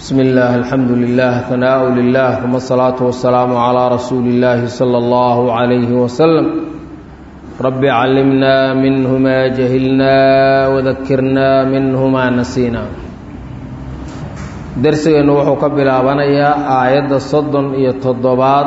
بسم الله الحمد لله ثناء لله ثم الصلاة والسلام على رسول الله صلى الله عليه وسلم رب علمنا منه ما جهلنا وذكرنا منه ما نسينا درسنا وحو كبلابنيا آية صدن يتضباد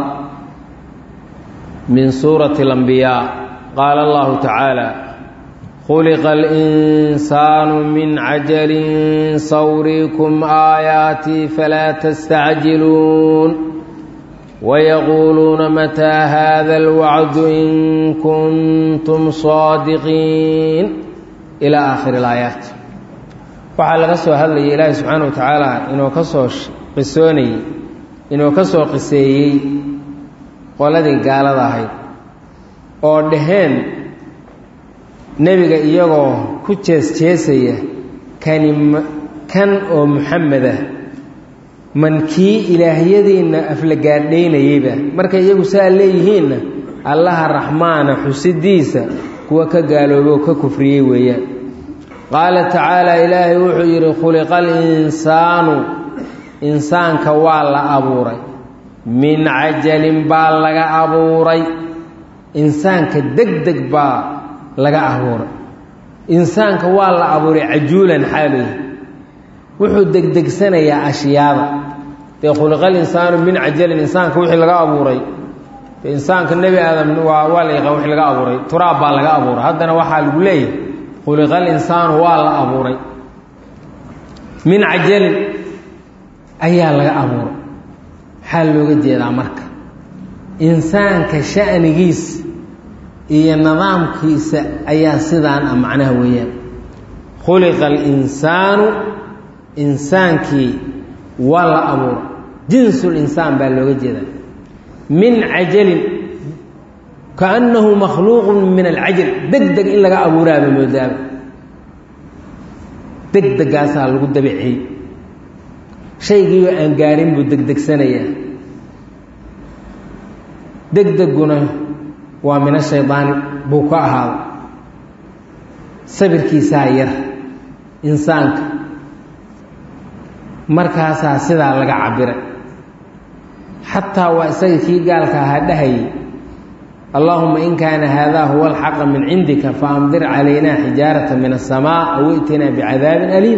من سورة الأنبياء قال الله تعالى خلق الإنسان من عجل سوريكم آياتي فلا تستعجلون ويقولون متى هذا الوعد إن كنتم صادقين إلى آخر الآيات waxaa laga soo hadlayay ilaahi subxaana wa tacaala inuu ka soo qisoonayey inuu ka soo qiseeyey qoladii gaalada ahayd oo dhaheen nebiga iyagoo ku jees-jeesaya kani kan oo muxamed ah man kii ilaahyadiinna aflagaadhaynayeyba markay iyagu saa leeyihiinna allaha raxmaana xusidiisa kuwa ka gaalooboo ka kufriyey weeyaan qaala tacaala ilaahay wuxuu yidhi khuliqa alinsaanu insaanka waa la abuuray min cajalin baa laga abuuray insaanka deg deg baa laga abuuray insaanka waa la abuuray cajuulan xaaluy wuxuu degdegsanayaa ashyaada dee khuliqal insaanu min cajalin insaanka wixii laga abuuray insaanka nebi aadam waa waa la yaqaan wixii laga abuuray turaab baa laga abuuray haddana waxaa lagu leeyahay khuliqal insaanu waa la abuuray min cajalin ayaa laga abuuray maxaa looga jeedaa marka insaanka sha'nigiisa iyo nidaamkiisa ayaa sidaan ah macnaha weeyaan khuliqa alinsaanu insaankii waa la abuuray jinsul insaan baa looga jeedaa min cajalin kaannahu makhluuqun min alcajal deg deg in laga abuuraaba moodaaba deg degaasaa lagu dabiciyey shaygiioo aan gaarin buu degdegsanayaa deg degguna waa min ashaydaani buu ka ahaaday sabirkiisaa yar insaanka markaasaa sidaa laga cabiray xataa waa isaga kii gaalka ahaa dhahayay allaahuma in kaana haadaa huwa alxaqa min cindika faamdir calaynaa xijaarata min asamaa aw i'tinaa bicadaabin aliim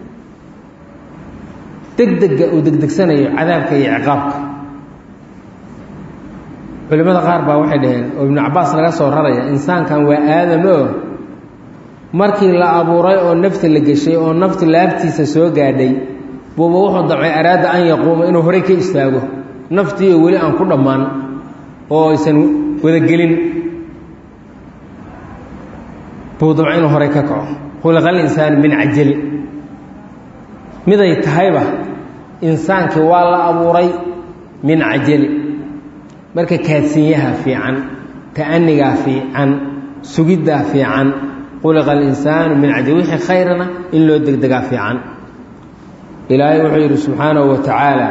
degdega uu degdegsanayo cadaabka iyo ciqaabka culimmada qaar baa waxay dhaheen oo ibnu cabaas laga soo raraya insaankan waa aadam oo markii la abuuray oo nafta la geshay oo naftu laabtiisa soo gaadhay buuba wuxuu dabcay araada an yaquuma inuu horey ka istaago naftiioo weli aan ku dhammaan oo aysan wadagelin buu dabcay inuu horey ka kaco khuliqal insaanu min cajali miday tahayba insaankii waa la abuuray min cajali marka kaadsinyaha fiican ta'anigaa fiican sugiddaa fiican khuliqa alinsaanu min cajal wixii khayrana in loo degdegaa fiican ilaahay wuxuu yidhi subxaanahu wa tacaala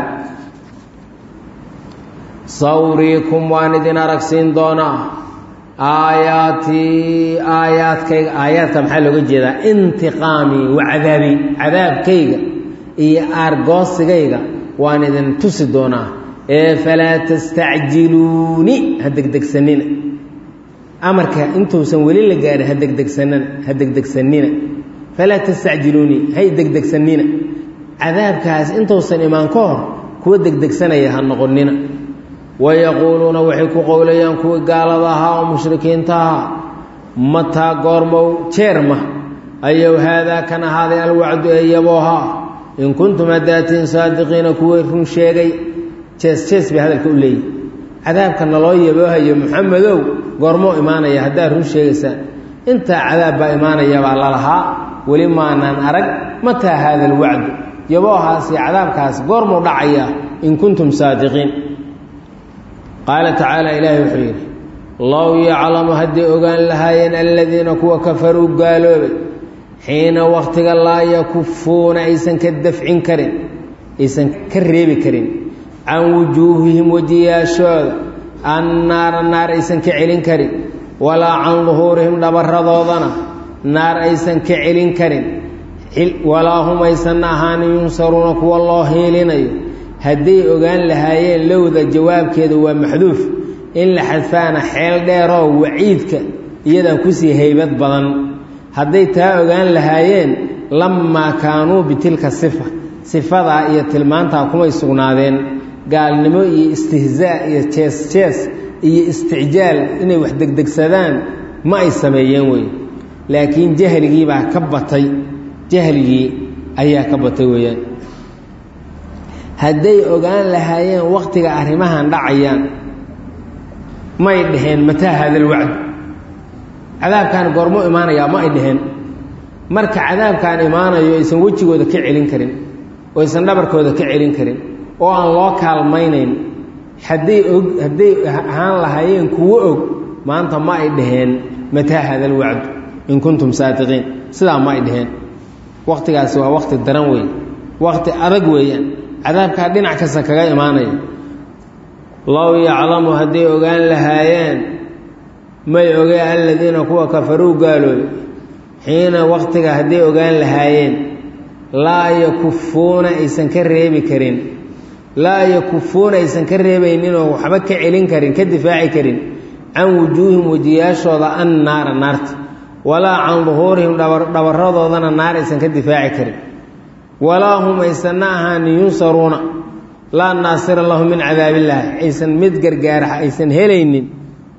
sawriikum waan idin aragsiin doonaa aayaatii aayaadkayga aayaadka maxaa looga jeedaa intiqaamii wa cadaabii cadaabkayga iyo aargoosigayga waan idin tusi doonaa ee falaa tastacjiluuni ha degdegsanina amarka intuusan weli la gaarin ha degdegsanan ha degdegsanina falaa tastacjiluuni hay degdegsanina cadaabkaas intuusan imaan ka hor kuwa degdegsanaya ha noqonina wayaquuluuna waxay ku qowlayaan kuwii gaalada ahaa oo mushrikiinta ahaa mataa goormow jeerma ayow haadaa kan ahaaday alwacdu ee yaboohaa in kuntum haddaatiin saadiqiina kuwii run sheegay jees jees bay hadalka u leeyihi cadaabka naloo yaboohayo muxamedow goormoo imaanaya haddaad run sheegaysaan intaa cadaab baa imaanaya baa lalahaa weli maanaan arag mataa haada alwacdu yaboohaas iyo cadaabkaas goormuu dhacayaa in kuntum saadiqiin qaala tacaala ilaahi wuxuu yidhi low yaclamu hadday ogaan lahaayeen aladiina kuwa kafaruu gaaloobay xiina wakhtiga laa yakufuuna aysan ka dafcin karin aysan ka reebi karin can wujuuhihim wejiyaashooda annaara naar aysan ka celin karin walaa can duhuurihim dhabarradoodana naar aysan ka celin karin walaa hum aysanna ahaanin yunsaruuna kuwa loo hiilinayo hadday ogaan lahaayeen lowda jawaabkeeda waa maxduuf in la xadfaana xeel dheeroo waciidka iyadaa kusii haybad badan hadday taa ogaan lahaayeen lammaa kaanuu bitilka sifa sifadaa iyo tilmaantaa kumay sugnaadeen gaalnimo iyo istihzaa iyo jees jees iyo isticjaal inay wax degdegsadaan ma ay sameeyeen wey laakiin jahligii baa ka batay jahligii ayaa ka batay weeyaan hadday ogaan lahaayeen wakhtiga arrimahan dhacayaan may dhaheen mataa haadal wacdu cadaabkaan goormo imaanayaa ma ay dhaheen marka cadaabkaan imaanayo aysan wejigooda ka celin karin oo aysan dhabarkooda ka celin karin oo aan loo kaalmaynayn hadday og hadday ahaan lahaayeen kuwo og maanta ma ay dhaheen mataa haadal wacdu in kuntum saadiqiin sidaa ma ay dhaheen wakhtigaasi waa wakhti daran weeye wakhti adag weeyaan cadaabkaa dhinac kasta kaga imaanaya low yaclamu hadday ogaan lahaayeen may ogee aladiina kuwa kafaruu gaaloobay xiina wakhtiga hadday ogaan lahaayeen laa yakufuuna aysan ka reebi karin laa yakufuuna aysan ka reebayninoo waxba ka celin karin ka difaaci karin can wujuuhim wejiyaashooda an naara naarta walaa can duhuurihim dhabarradoodana naar aysan ka difaaci karin walaa hum aysanna ahaanin yunsaruuna laa naasira lahu min cadaabillaahi aysan mid gargaara aysan helaynin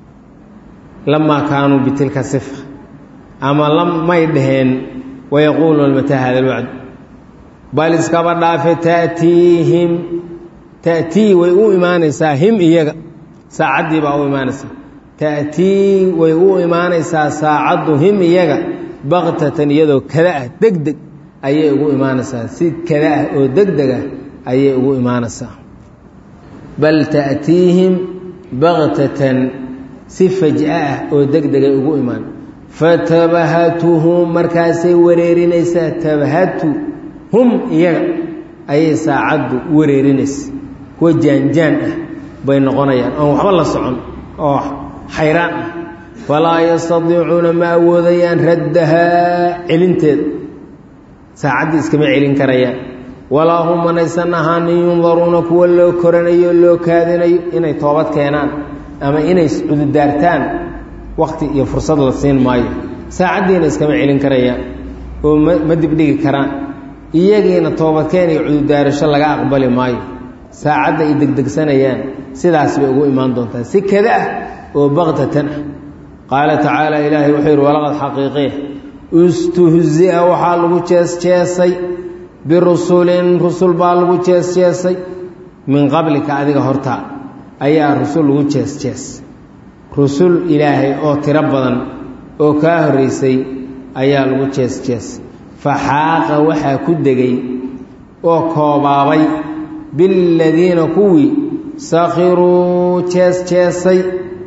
lamaa kaanuu bitilka sifa ama may dhaheen wayaquuluuna mataa hada alwacd bal iskaba dhaafe ta'tiihim ta'tii way u imaanaysaa him iyaga saacaddii baa u imaanaysaa ta'tii way u imaanaysaa saacaddu him iyaga baktatan iyadoo kada ah deg deg ayay ugu imaanaysaa si kada ah oo deg deg ah ayay ugu imaanaysaa bal ta'tiihim baktatan si faj'a ah oo deg degay ugu imaan fatabahatuhum markaasay wareerinaysaa tabahatu hum iyaga ayay saacaddu wareerinaysa kuwa jaanjaan ah bay noqonayaan oon waxba la socon oo xayraan ah falaa yastadiicuuna ma awoodayaan raddahaa celinteeda saacaddii iskama celin karayaan walaa hum manaysan ahaanin yundaruuna kuwa loo koranayo loo kaadinayo inay toobad keenaan ama inay cududaartaan wakti iyo fursad la siin maayo saacaddiina iskama celin karayaan oo ma ma dibdhigi karaan iyagiina toobadkeen iyo cududaarasho laga aqbali maayo saacadda ay degdegsanayaan sidaas bay ugu imaan doontaa si kada ah oo baktatan ah qaala tacaala ilaahay wuxuu yidhi walaqad xaqiiqiya istuhzia waxaa lagu jees-jeesay birusulin rusul baa lagu jees-jeesay min qablika adiga hortaa ayaa rusul lagu jees-jees rusul ilaahay oo tiro badan oo kaa horraysay ayaa lagu jees-jees faxaaqa waxaa ku degay oo koobaabay biladiina kuwii sakhiruu jees-jeesay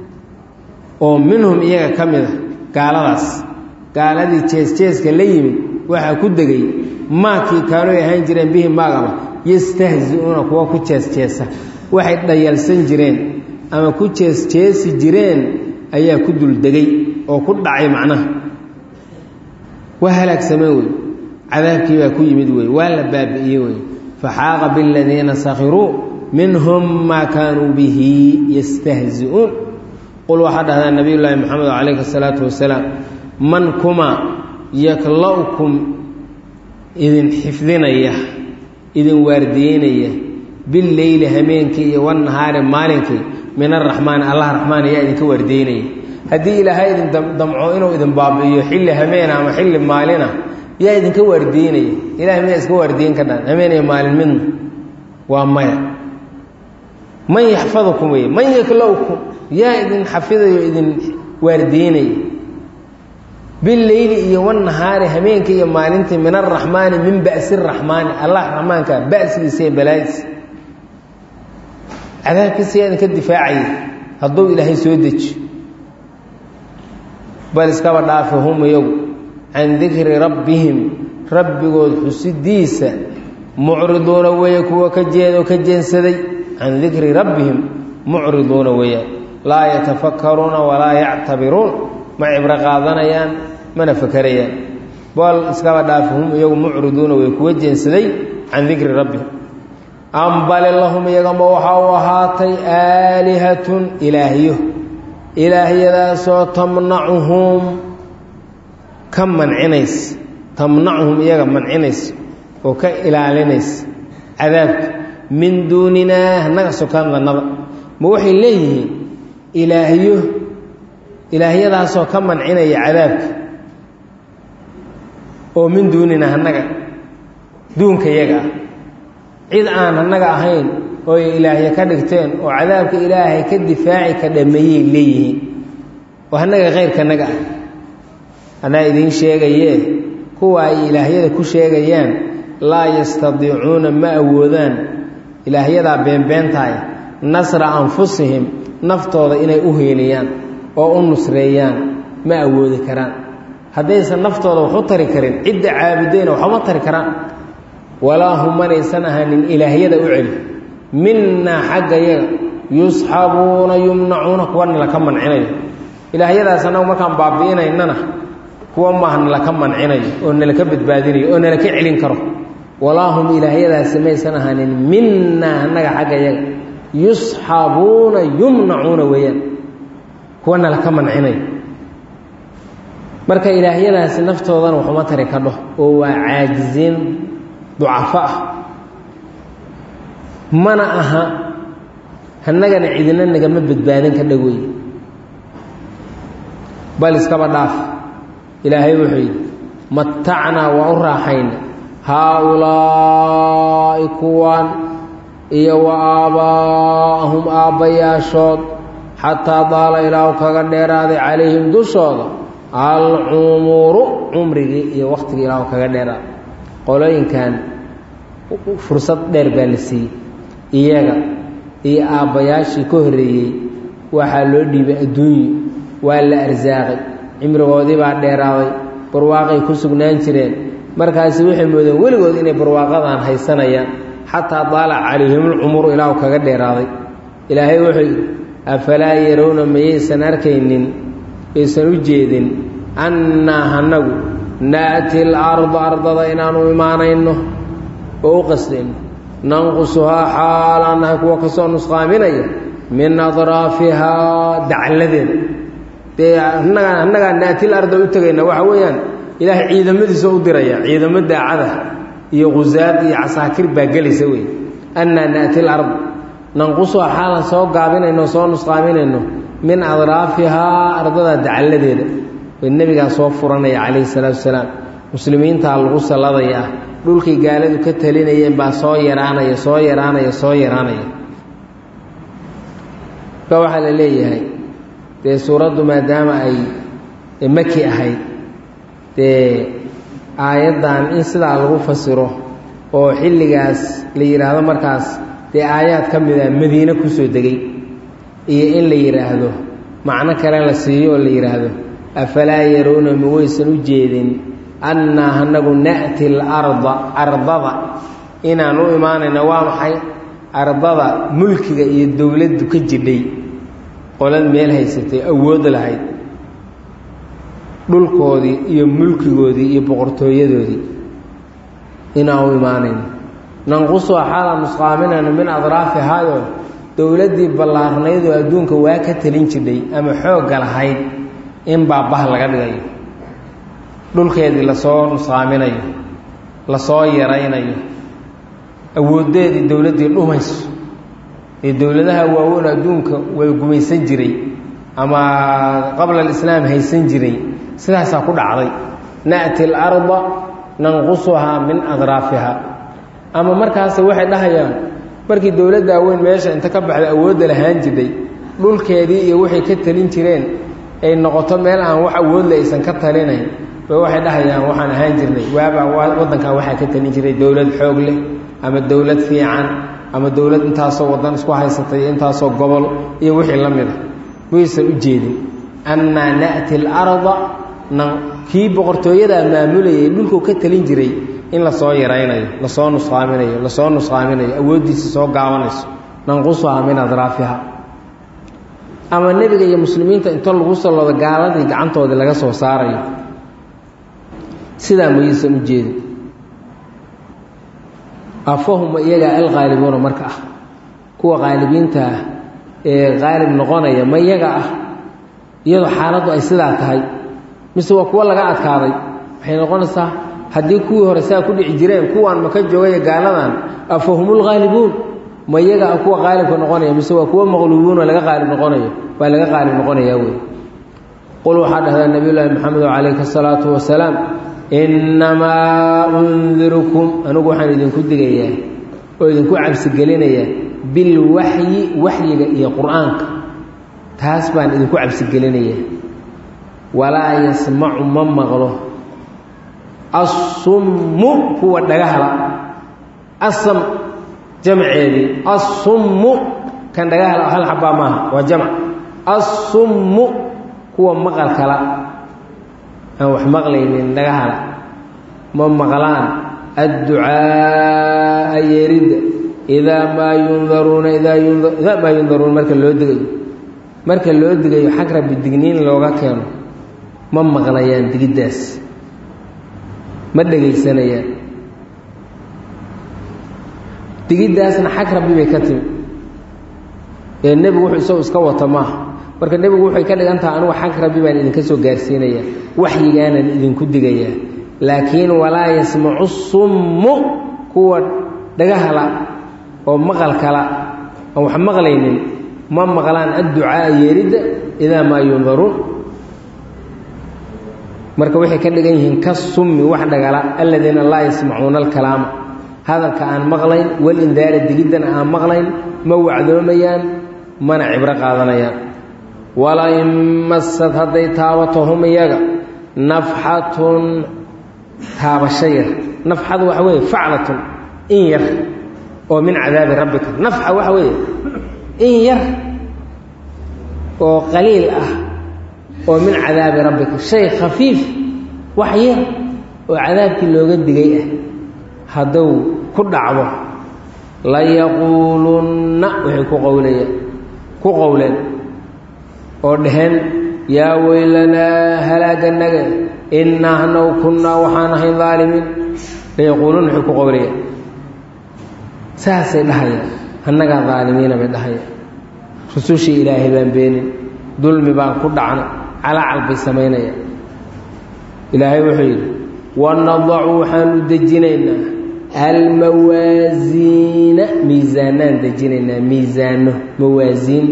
oo minhum iyaga ka mid a gaaladaas gaaladii jees-jeeska la yimid waxaa ku degay maakii kaanoy ahaan jireen bihi maagaba yastahzi-uuna kuwa ku jees-jeesa waxay dhayalsan jireen ama ku jees-jeesi jireen ayaa ku duldegay oo ku dhacay macnaha waa halaagsameen wey cadaabkii baa ku yimid wey waa la baabi'iyey wey faxaaqa biladiina sakhiruu minhum maa kaanuu bihi yastahzi-uun qul waxaa dhahdaa nabiy llaahi moxamed calayhi asalaatu wasalaam man kuma yakla'ukum idin xifdinaya idin waardiyeynaya billeyli hameenkii iyo wannahaari maalinkii min araxmaani allah raxmaan ayaa idinka waardiyeynaya haddii ilaahay idin damco inuu idin baabi'iyo xilli hameena ama xilli maalina yaa idinka waardiyeynaya ilahay miyaa iska waardiyen ka dhan hameen iyo maalin midna waa maya man yaxfadukum wey man yakla'ukum yaa idin xafidayo idin waardiyeynaya bileyli iyo wanahaari hameenkii iyo maalintii min araxmaani min ba'si raxmaani allah raxmaanka ba'sigiisa iyo balaadiisa cadaabkiisa yaa idinka difaacaya hadduu ilaahay soo deji bal iskaba dhaafe hum iyagu can dikri rabbihim rabbigood xusidiisa mucriduuna weeye kuwa ka jeedo ka jeensaday can dikri rabbihim mucriduuna weeyaan laa yatafakkaruuna walaa yactabiruun ma cibro qaadanayaan mana fakerayaan bool iskaba dhaafi hum iyagu mucriduuna way kuwa jeensaday can dikri rabbi ambale lahum iyagama waxaa u ahaatay aalihatun ilaahyo ilaahyadaasoo tamnacuhum ka mancinaysa tamnacuhum iyaga mancinaysa oo ka ilaalinaysa cadaabka min duuninaa hanaga sokaan lannada ma waxay leeyihiin ilaahyo ilaahyadaasoo ka mancinaya cadaabka oo min duuninaa hanaga duunka iyaga ah cid aan annaga ahayn oo ay ilaahya ka dhigteen oo cadaabka ilaahay ka difaaci ka dhameeyey leeyihiin oo annaga khayrkanaga ah anaa idiin sheegayee kuwa ay ilaahyada ku sheegayaan laa yastadiicuuna ma awoodaan ilaahyadaa beenbeentaaya nasra anfusihim naftooda inay u heeliyaan oo u nusreeyaan ma awoodi karaan haddaysan naftooda wax u tari karin cidda caabudayna waxuma tari karaan walaa hum manaysan ahanin ilaahyada u celi minnaa xagga yaga yusxabuuna yumnacuuna kuwa nalaka mancinayo ilaahyadaas annagu markaan baabi'inaynana kuwa maaha nalaka mancinayo oo nalaka badbaadinayo oo nalaka celin karo walaa hum ilaahyadaasi maysan ahanin minnaa annaga xagga yaga yusxabuuna yumnacuuna weeyaan kuwa nalaka mancinayo marka ilaahyadaasi naftoodana waxuma tari kadho oo waa caajiziin ducafo ah mana aha hannagana cidina nagama badbaadin ka dhawey bal iskaba dhaaf ilaahay wuxuu yidhi matacnaa waa u raaxayna haa-ulaa'i kuwan iyo wa aabbaa'ahum aabbayaashood xataa daala ilaahu kaga dheeraaday calayhim dushooda alcumuru cumrigii iyo wakhtigii ilaahu kaga dheeraaday qolooyinkan fursad dheer baa la siiyey iyaga iyo aabbayaashii ka horreeyey waxaa loo dhiibay adduunyo waa la arsaaqay cimrigoodii baa dheeraaday barwaaqay ku sugnaan jireen markaasi waxay moodeen weligood inay barwaaqadan haysanayaan xataa daalac calayhimulcumuru ilaahu kaga dheeraaday ilaahay wuxuu yidhi afalaa yarowna mayaysan arkaynin aysan u jeedin annaa hanagu naati larda ardada inaanu imaanayno oo u qasdayno nanqusuhaa xaalaan nahay kuwa kasoo nusqaaminaya min adraafihaa dacladeeda dee annagaa annagaa naatil arda u tegayna waxa weeyaan ilaahay ciidamadiisa u diraya ciidamo daacada iyo khusaad iyo casaakir baa gelaysa wey annaa naati lard nanqusuhaa xaalan soo gaabinayno soo nusqaaminayno min adraafihaa ardada dacladeeda way nebigaa soo furanaya calayhi salaatu wasalaam muslimiintaa lagu salladaya dhulkii gaaladu ka talinayeen baa soo yaraanaya soo yaraanaya soo yaraanaya ka waxaa la leeyahay dee suuraddu maadaama ay maki ahayd dee aayaddan in sidaa lagu fasiro oo xilligaas la yidhaahdo markaas dee aayaad ka mid a madiine kusoo degay iyo in la yidhaahdo macno kale la siiyo oo la yidhaahdo afalaa yaruuna ma waysan u jeedin annaa anagu na'ti larda ardada inaan u imaanayna waa maxay ardada mulkiga iyo dowladdu ka jidhay qolad meel haysatay awood lahayd dhulkoodii iyo mulkigoodii iyo boqortooyadoodii inaan u imaanayno nanqusuha xaalaan nusqaaminayno min adraafihaayo dowladdii ballaarnaydoo adduunka waa ka talin jidhay ama xoogga lahayd in baabah laga dhigayo dhulkeedii lasoo nusqaaminayo lasoo yaraynayo awooddeedii dowladdii dhumayso ee dowladaha waaweyn adduunka way gumaysan jiray ama qabla alislaam haysan jiray sidaasaa ku dhacday na'ti alarda nanqusuhaa min adraafiha ama markaase waxay dhahayaan markii dowladda weyn meesha inta ka baxda awoodda lahaan jidhay dhulkeedii iyo waxay ka talin jireen ay noqoto meel aan wax awoodle aysan ka talinayn ba waxay dhahayaan waxaan ahaan jirnay waabaa waddankan waxaa ka talin jiray dowlad xoog leh ama dowlad fiican ama dowlad intaasoo waddan isku haysatay intaasoo gobol iyo wixii la mid a maysan u jeedin annaa na'ti alarda kii boqortooyadaa maamulayay dhulkuu ka talin jiray in lasoo yaraynayo lasoo nusqaaminayo lasoo nusqaaminayo awooddiisa soo gaabanayso nanqusuhaa min adraafiha ama nebiga iyo muslimiinta inta lagu salloodo gaaladii gacantoodii laga soo saarayo sidaa mayaysan u jeedin afahuma iyagaa alqaalibuuna marka ah kuwa qaalibiinta ah ee qaalib noqonaya ma iyaga ah iyadoo xaaladdu ay sidaa tahay mise waa kuwo laga adkaaday waxay noqonaysaa haddii kuwii hore saa ku dhici jireen kuwaan maka joogaya gaaladan afahumulghaalibuun ma iyaga ah kuwa qaalibka noqonaya mise waa kuwo maqluubuunoo laga qaalib noqonayo waa laga qaalib noqonayaa wey qul waxaa dhahdaa nabiy llaahi maxamedo calayhi asalaatu wasalaam innamaa undirukum anigu waxaan idinku digayaa oo idinku cabsigelinayaa bilwaxyi waxyiga iyo qur-aanka taas baan idinku cabsigelinayaa walaa yasmacu ma maqlo assummu kuwa dhagahla asam jamceedii assummu kan dhagahla hal xabaa maaha waa jamc assummu kuwa maqal kala aan wax maqlaynin dhagahala ma maqlaan adducaaa yeeridda idaa maa yundaruuna idaa idaa maa yundaruuna marka loo digayo marka loo digayo xag rabbi digniin looga keeno ma maqlayaan digiddaas ma dhegaysanayaan digiddaasna xag rabbi bay ka timi ee nebigu wuxuu isagu iska wata maaha marka nebigu waxay ka dhigan taha anugu xag rabbi baan idinka soo gaarsiinayaa waxyigaanan idinku digayaa laakiin walaa yasmacu summu kuwa dhagahala oo maqalkala aan wax maqlaynin ma maqlaan adducaaa yeeridda idaa maa yundaruun marka waxay ka dhigan yihiin ka summi wax dhagala aladiina laa yasmacuuna alkalaama hadalka aan maqlayn walindaara digiddana aan maqlayn ma wacdoomayaan mana cibro qaadanayaan walain masad hadday taabato hum iyaga nafxatun taabasho yar nafxadu waxa weeye faclatun in yar oo min cadaabi rabbika nafxa waxa weeye in yar oo qaliil ah oo min cadaabi rabbika shay khafiif wax yar oo cadaabkii looga digay ah hadduu ku dhacdo layaquulunna waxay ku qowlayaan ku qowleen oo dhaheen yaa weylanaa halaaganaga innaa hanaw kunnaa waxaan ahayn daalimiin layaquuluuna waxay ku qowlayaan saasay dhahayaan annagaa daalimiina bay dhahayaan rusushii ilaahay baan beenin dulmi baan ku dhacnay calaacal bay samaynayaan ilaahay wuxuu yidhi wanadacu waxaanu dejinaynaa almawaasiina miisaanaan dejinaynaa miisaano mawaasiin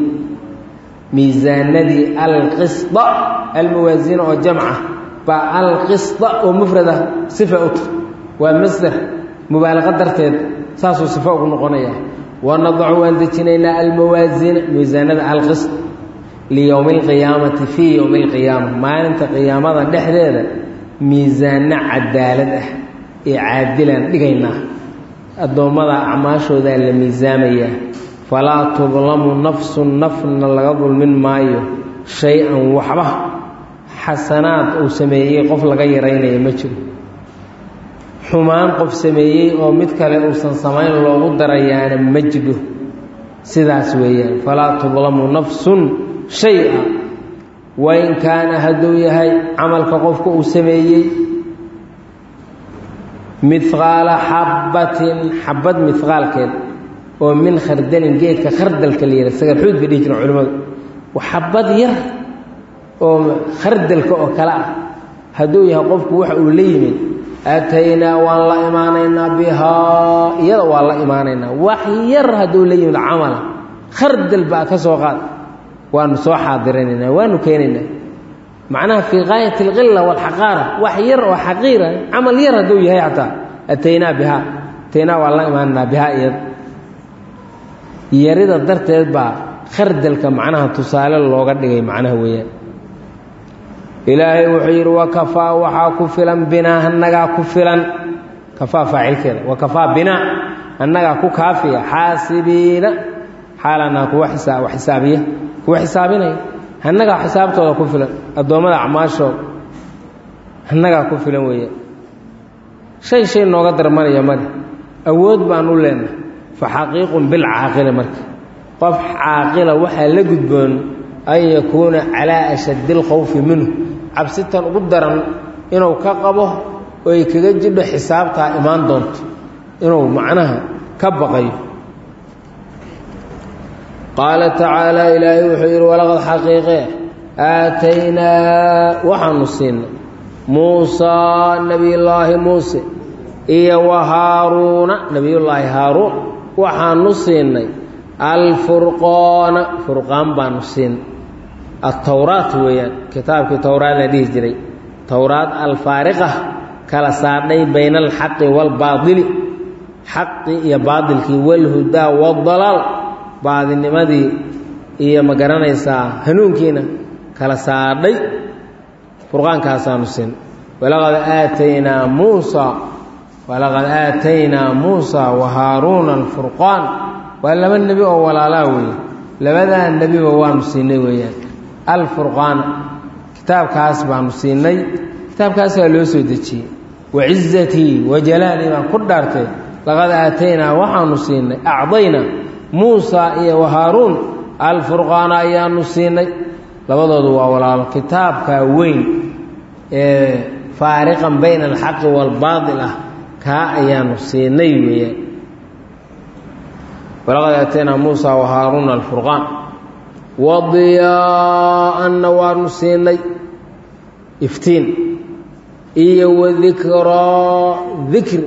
miisaanadii alqisda almawaasiina oo jamca baa alqisda oo mufrada sifa u tahy waa masder mubaalaqa darteed saasuu sifo ugu noqonaya wanadacu waan dejinaynaa almawaasiina miisaanada alqisd liyowmi alqiyaamati fii yowmi alqiyaama maalinta qiyaamada dhexdeeda miisaano cadaalad ah ee caadilaan dhigaynaa addoommada acmaashoodaa la miisaamayaa falaa tudlamu nafsun nafna laga dulmin maayo shay-an waxba xasanaad uu sameeyey qof laga yaraynaya ma jiro xumaan qof sameeyey oo mid kale uusan samayn loogu darayaana ma jiro sidaas weeyaan falaa tudlamu nafsun shay-a wain kaana hadduu yahay camalka qofka uu sameeyey midqaala xabbatin xabad midqaalkeed oo min khardalin geedka khardalka la yihah sagarxuud bay dhihi jireen culimmadu xabad yar oo khardalka oo kale ah hadduu yahay qofku waxa uu la yimid aataynaa waan la imaanaynaa bihaa iyada waan la imaanaynaa wax yar hadduu la yimid camala khardal baa ka soo qaad waanu soo xaadirinaynaa waanu keenaynaa macnaha fii gaayat alqila walxaqaara wax yar oo xaqiira camal yar hadduu yahay xataa ataynaa bihaa ataynaa waan la imaanaynaa bihaa iyada yarida darteed baa khardalka macnaha tusaale looga dhigay macnaha weeyaan ilaahay wuxuu yidhi wakafaa waxaa ku filan binaa annagaa ku filan kafaa faacilkeeda wakafaa binaa annagaa ku kaafiya xaasibiina xaalanaa kuwa isaa wax xisaabiya kuwa xisaabinaya annagaa xisaabtooda ku filan addoommada acmaashooda annagaa ku filan weeyaan shay shay nooga darmanaya male awood baan u leenahay fa xaqiiqun bilcaaqili marka qof caaqila waxaa la gudboon an yakuuna calaa ashaddi alkhawfi minhu cabsitan ugu daran inuu ka qabo oo ay kaga jidho xisaabtaa imaan doonto inuu macnaha ka baqayo qaala tacaala ilaahay wuxuu yidhi walaqad xaqiiqee aataynaa waxaanu siinay muusaa nebiyullaahi muuse iyo wa haaruuna nebiyullaahi haaruun waxaanu siinay alfurqoona furqaan baanu siinay altowraat weeyaan kitaabkii towraad la dhihi jiray towraad alfaariqa kala saadhay bayna alxaqi waalbaadili xaqi iyo baadilkii walhudaa waadalaal baadinimadii iyo ma garanaysaa hanuunkiina kala saadhay furqaankaasaanu siin walaqad aataynaa muusa walaqad aataynaa muusa wa haaruuna alfurqaan waa laba nebi oo walaalaa weeye labadaa nebiba waanu siinay weeyaan alfurqaana kitaabkaas baanu siinay kitaabkaasaa loo soo dejiyey wacizatii wajalaalii baan ku dhaartay laqad aataynaa waxaanu siinay acdaynaa muusa iyo wa haaruun alfurqaana ayaanu siinay labadoodu waa walaalo kitaabkaa weyn ee faariqan bayna alxaqi waalbaadil ah kaa ayaanu siinay weeyaan walaqad aataynaa muusa wa haaruuna alfurqaan wadiyaa'anna waanu siinay iftiin iyo wadikraa dikri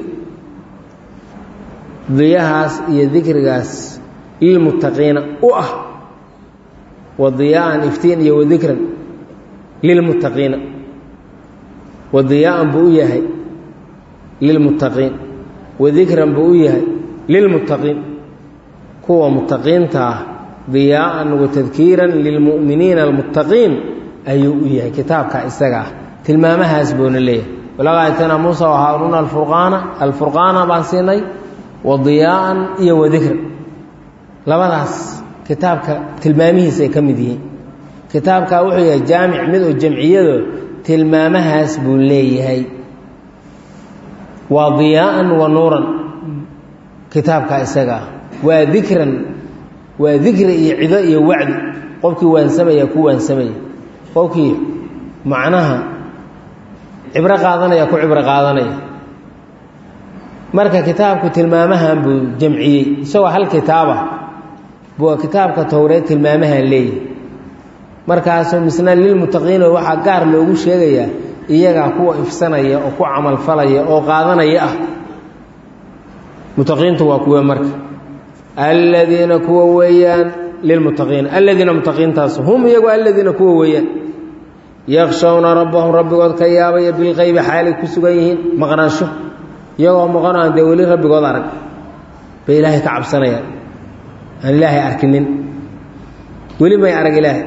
diyahaas iyo dikrigaas lilmuttaqiina u ah wadiyaa'an iftiin iyo wadikran lilmuttaqiina wadiyaa'an buu u yahay lilmuttaqiin wadikran buu u yahay lilmuttaqiin kuwa muttaqiinta ah diyaa'an watadkiiran lilmu'miniina almuttaqiin ayuu u yahay kitaabka isaga ah tilmaamahaas buuna leeyahay walaqad aatayna muusa wa haaruuna alfurqaana alfurqaana baan siinay wadiyaa'an iyo wadikran labadaas kitaabka tilmaamihiisa ay ka mid yihiin kitaabkaa wuxuu yahay jaamic mid oo jamciyado tilmaamahaas buu leeyahay waa diyaa'an wa nuuran kitaabkaa isaga ah waa dikran waa dikri iyo cido iyo wacdi qofkii waansamaya ku waansamaya qofkii macnaha cibro qaadanaya ku cibro qaadanaya marka kitaabku tilmaamahan buu jamciyey isagoo hal kitaaba buu kitaabka towreed tilmaamahan leeyahay markaasuu misna lilmuttaqiina waxaa gaar loogu sheegayaa iyagaa kuwa ifsanaya oo ku camalfalaya oo qaadanaya ah muttaqiintu waa kuwe marka aladiina kuwa weeyaan lilmuttaqiina aladiina muttaqiintaas hum iyagu aladiina kuwa weeyaan yakshawna rabbahum rabbigood ka yaabaya bilqeybi xaalay ku sugan yihiin maqnaansho iyagoo maqan aan dee weli rabbigood arag bay ilaahay ka cabsanayaan aan ilaahay arkinin weli may arag ilaahay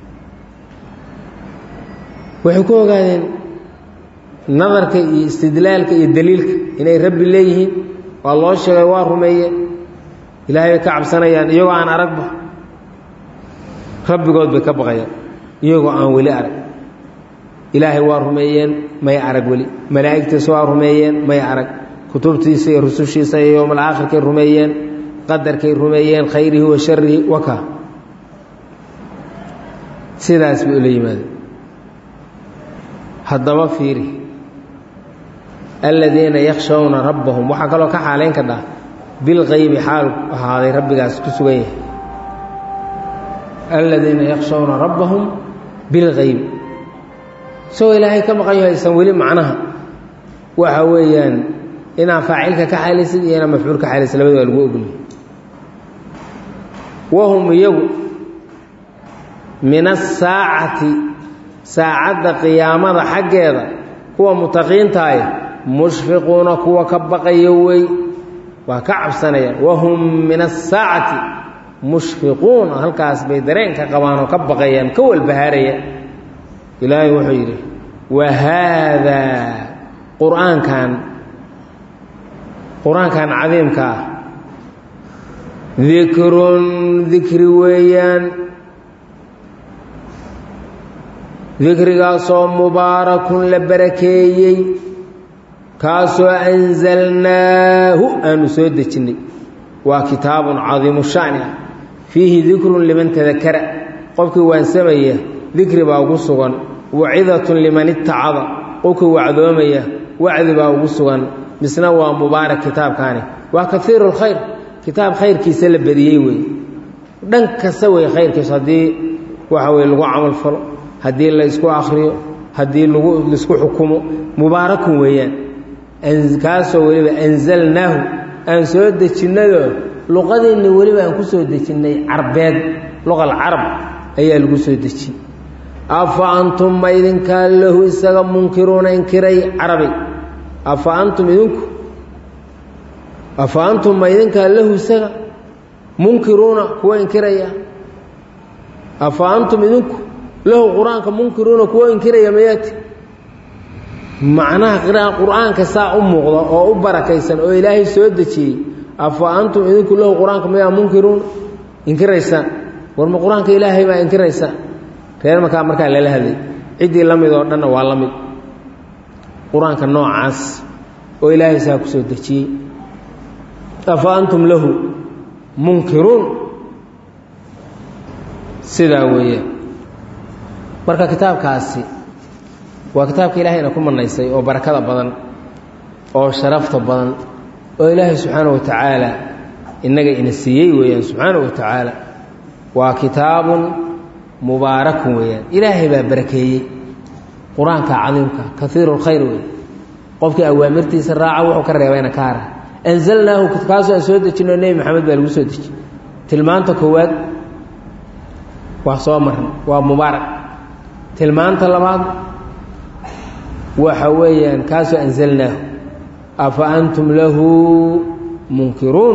waxay ku ogaadeen nadarka iyo istidlaalka iyo daliilka inay rabbi leeyihiin waa loo sheegay waa rumeeyeen ilaahay bay ka cabsanayaan iyagoo aan aragba rabbigood bay ka baqayaan iyagoo aan weli arag ilaahay waa rumeeyeen may arag weli malaa'igtiisa waa rumeeyeen may arag kutubtiisa iyo rusushiisa iyo yowmal aakhirkay rumeeyeen qadarkay rumeeyeen khayrihi wa sharihi waka sidaas bay ula yimaadeen haddaba fiiri aladiina yakshawna rabbahum waxaa kaloo ka xaalayn ka dhah bilqaybi xaal ahaaday rabbigaas ku sugan yahay aladiina yakshawna rabbahum bilqaybi isagoo ilaahay ka maqan yaho aysan weli macnaha waxa weeyaan inaa faacilka ka xaalisid iyo inaa mafcuul ka xaalisid labada waa lagu ogolyahy wahum iyagu min asaacati saacadda qiyaamada xaggeeda kuwa mutaqiintaay mushfiquuna kuwa ka baqaya wey waa ka cabsanayaan wahum min asaacati mushfiquuna halkaas bay dareenka qabaan oo ka baqayaan ka walbahaarayaan ilaahay wuxuu yidhi wa haadaa qur-aankan qur-aankan cadiimka ah dikrun dikri weeyaan dikrigaasoo mubaarakun la barakeeyey kaasoo anzalnaahu aanu soo dejinnay waa kitaabun cadiimu shani ah fiihi dikrun liman tadakara qofkii waansamaya dikri baa ugu sugan wacidatun liman itacada qofkii wacdoomaya wacdi baa ugu sugan misna waa mubaarak kitaabkaani waa kaiiru lkhayr kitaab khayrkiisa la badiyey wey dhan kasta wey khayrkiisu haddii waxa weye lagu camal falo haddii la isku akriyo haddii lagu laisku xukumo mubaarakun weeyaan kaasoo weliba anzalnaahu aan soo dejinnado luqadeenna weliba aan ku soo dejinnay carbeed luqal carab ayaa lagu soo dejiyey afa antum ma idinkaa lahu isaga munkiruuna inkiray carabi afa antum idinku afa antum ma idinkaa lahu isaga munkiruuna kuwa inkiraya afa antum idinku lahu qur-aanka munkiruuna kuwa inkiraya mayaati macnaha qur-aanka saa u muuqda oo u barakaysan oo ilaahay soo dejiyey afa antum idinku lahu qur-aanka mayaa munkiruuna inkiraysaan warma qur-aanka ilaahay baa inkiraysaan reer markaa markaa lala hadlay ciddii la mid oo dhanna waa la mid qur-aanka noocaas oo ilaahay saa ku soo dejiyey afa antum lahu munkiruun sidaa weeyaan marka kitaabkaasi waa kitaabka ilaahayna ku manaysay oo barakada badan oo sharafta badan oo ilaahay subxaana wa tacaala innaga ina siiyey weeyaan subxaana wa tacaala waa kitaabun mubaarakun weeyaan ilaahay baa barakeeyey qur-aanka cadiimka kaiiru lkhayr wey qofkii awaamirtiisa raaca wuxuu ka reebayna ka hara anzalnaahu kaasoo aan soo dejino nebi maxamed baa lagu soo dejiy tilmaanta koowaad waa soo marna waa mubaarak tilmaanta labaad waxa weeyaan kaasoo anzalnaahu afa antum lahu munkiruun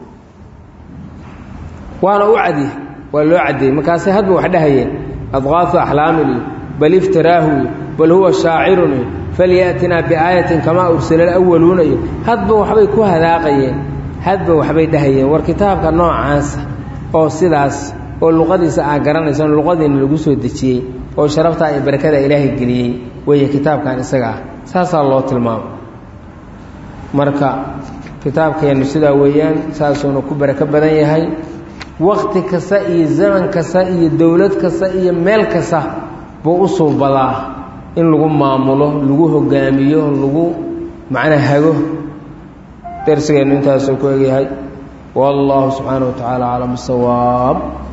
waana u cadiy waa loo caddeeyey markaase hadba wax dhahayeen adqaafu axlaamin iyo bal iftiraahu iyo bal huwa shaacirun iyo falyatinaa biaayatin kamaa ursila alawaluuna iyo hadba waxbay ku hadaaqayeen hadba waxbay dhahayeen war kitaabka noocaasa oo sidaas oo luqadiisa aa garanaysan luqadiina lagu soo dejiyey oo sharaftaa iyo barakada ilaahay geliyey weeye kitaabkan isaga ah saasaa loo tilmaamo marka kitaabkeennu sidaa weeyaan saasuuna ku barako badan yahay wakti kasta iyo zaman kasta iyo dowlad kasta iyo meel kasta buu u suubadaa in lagu maamulo lagu hogaamiyo lagu macnaa hago darsigeennu intaasuu ku egyahay wallahu subxaana wa tacaala aclam sawaab